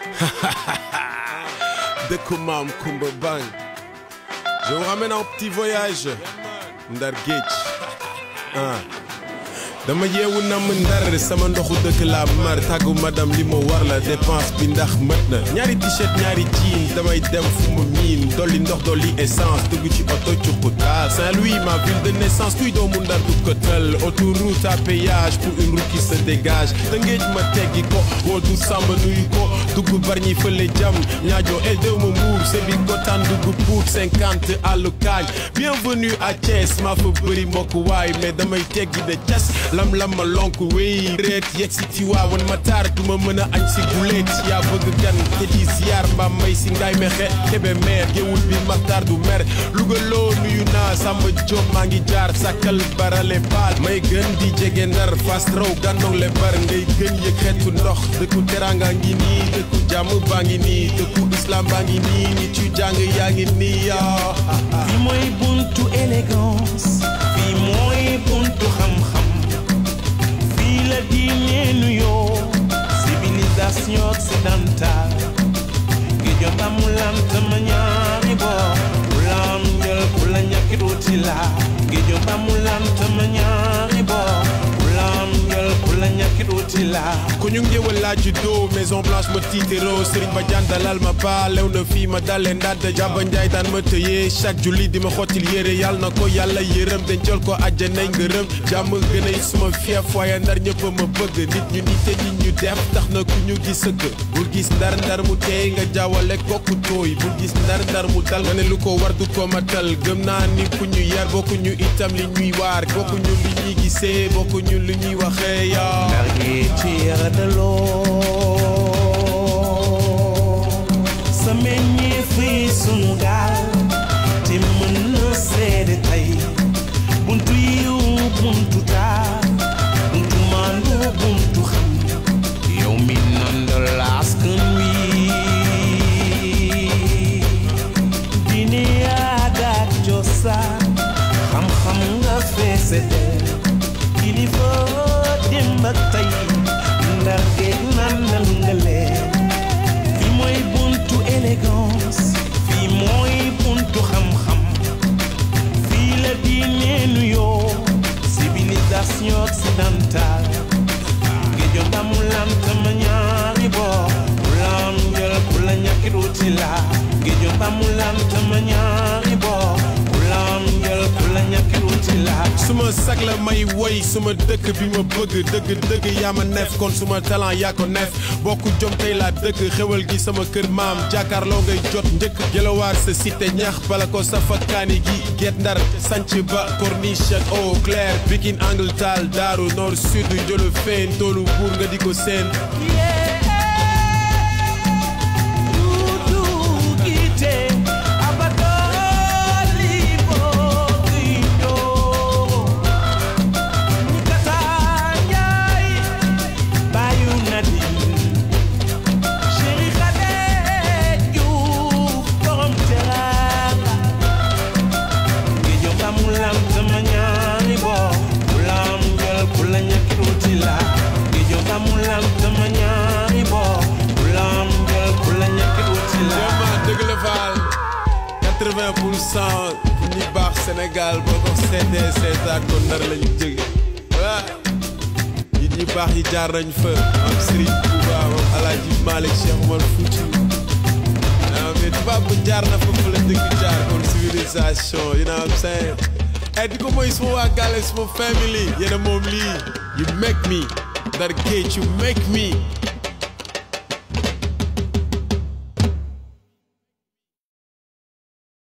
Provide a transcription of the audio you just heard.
dëkku maam Kumba Bang je vous ramène en petit voyage Ndar Géej ah dama yeewu namm ndar sama ndoxu dëkk laa mar tàggu madame li ma war la dépense bi ndax mët na ñaari t-shirt ñaari jean damay dem fu ma miin dolli ndox dolli essence dugg ci oto cuqutaal Saint-Louis ma ville de naissance kuy doomu ndar du ko tël autoroute à péage pour une route qui se dégage Tëngéej ma teggi ko woo du samba nuyu ko dugg barñi fële jam ñaajo el déw ma mbuur sebi kotaan dugg pour cinquante àllu kaañ bienvenue à Thiès maa fa bëri mbokk waay mais damay teggi de cas lam lam ma lonk wéy reet yegg si Tiwaawan ma taar du ma mën a añ si guleet yaa bëgg gan te di ziar mbaam may si ngaay mexe kebe meer géwul bi maxtaar du mer lugaloo nuyu naa Samba Diop maa ngi jaar sàkkal barale baal may gën di jege ndar fas raw gàndong le bar ngay gën yëg xeetu ndox dëkku teranga ngi nii dëkku jàmm baa ngi nii dëkku islam baa ngi nii nit yu jàng yaa ngi nii yaa fii mooy buntu élégance fii mooy buntu xam-xam fii la diine nuyoo civilisation occidentale géejo mbamu lantama ñaari boor ku la am njël ku la ñàkkit wuti la géejo mbamu lantama ñaari boor ku la am njël ku la ñàkkit wuti la ku ñu ngéwal laa juddoo maison blanche ma tiitéroo Serigne Badiane dalal ma ba lew na fii ma dalee ndaat jàba njaay daan ma tëyee chaque julli di ma xottil yére yàlla na ko yàlla yërëm dencal ko àjjanay ngërëm jàmm gën a suma fief waaye ndar ñëpp ma bëgg nit ñu nite nit ñu def tax na ku ñu gis sëgg bul gis ndar ndar mu teey nga jaawale kokku tooy bul gis ndar ndar mu dal nga ne lu ko war du ko matal gëm naa ni ku ñu yar bokku ñu itam li ñuy waar bokku ñu li ñuy gisee bokku ñu li ñuy waxee yaa Ndar gi tiir de loo sa meññee fii sunu gaal te mën na seede tey buntu yiw buntu taar buntu maandu buntu xam yow mi nandal askan wi diine aada ak cosaan xam-xam nga feese del kilifa démb ak tey ndar géej nandal nga leen fii mooy buntu élégance fii mooy buntu xam-xam fii la diine nuyoo civilisation occidentale géejo mbamu lantama ñaari boor ku la am njël ku la ñàkkit wuti la géejo mbamu lantama ñaari boor ku la am njël ku la ñàkkit wuti la suma sag la may woy suma dëkk bi ma bëgg dëgg dëgg yaa ma neef kon suma talent yaa ko neef bokku jom tey laa dëkk xewal gi sama kër maam jàkkaarloo ngay jot njëkk jëlawaar sa cité ñax bala ko safa kaani gi get ndar sanc ba corniche ak eau claire Pikine angle taal daaru nord sud jolo feen toolu buur nga di ko seen vraiment dëgg la Fall 80 pour cent ñi baax Sénégal boo ko seetee seetaat ko ndar lañu jóge waa nit ñi baax yi jaar nañ fa am Serigne Touba am Alaaji Malick Cheikh Omar Fouti naa mais tubaab bu jaar na fa fu la dëkk jaar kon civilisation you know what I'm saying et di ko mooy suma waa gàlle suma family yéena moom lii you make me Ndar Géej you make me